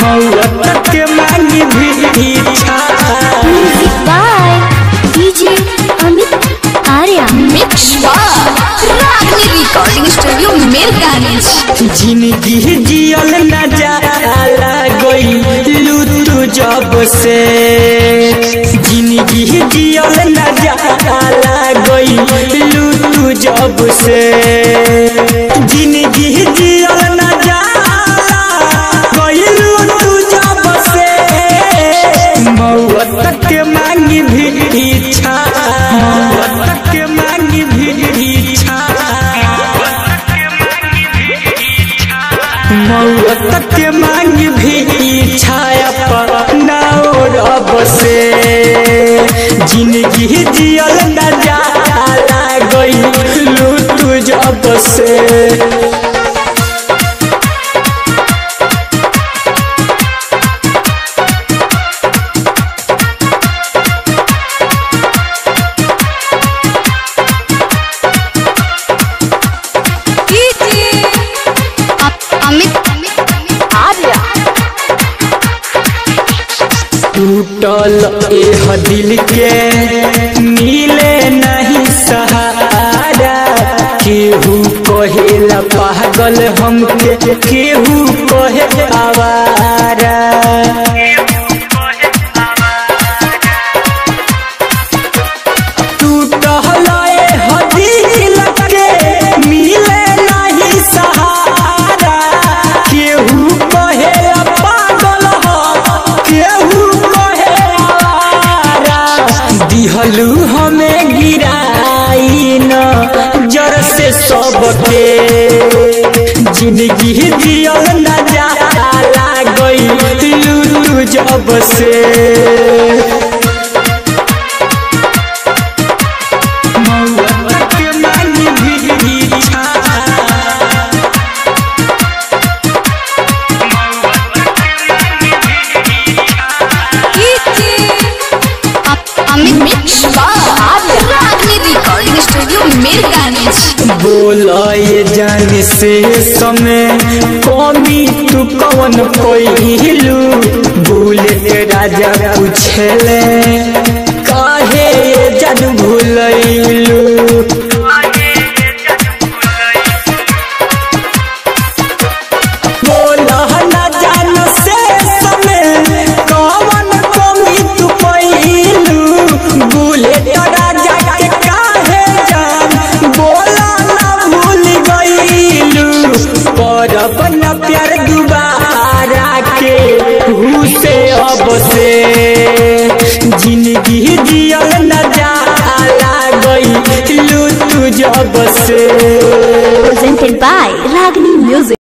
मौत के मांगी भी इच्छा music by DJ Amit Arya mix Ragini recording studio Mirganij जिंदगी जियल न जाला गईलू तू जब से जिंदगी जियल न जाला गईलू तू जब से जिंदगी जियल न जाला गईलू तू जब से मौत के मांगी भी इच्छा मौत के मांगी भी इच्छा मौत के मांग भी इच्छा अपना रब से जिंदगी जियल न जाला गईलू तू जब से अमित आर्या टूटल एह दिल के मिले नहीं सहारा केहू कहेला पागल हमके केहू कहे आवारा टूटल एह दिल के मिले नहीं सहारा केहू कहेला पागल हम केहू कहे आवारा दिहलू हमें गिराई न जर से सबके जिंदगी जियल न जाला गईलू तू जब से मौत के मांगी भी इच्छा Amit mix Ragini recording studio Mirganij बोलाए जाने से समय कमी तू कौन कोइलू भूले राजा पूछले काहे जन भूलैलू बोला न जान से समय कौन कमी तू कोइलू भूले राजा के काहे जान बोला न भूल गईलू करब न प्यार दुबारा के हु से अब से जिंदगी जियल न जाला गईलू तू जब से presented by Ragini Music.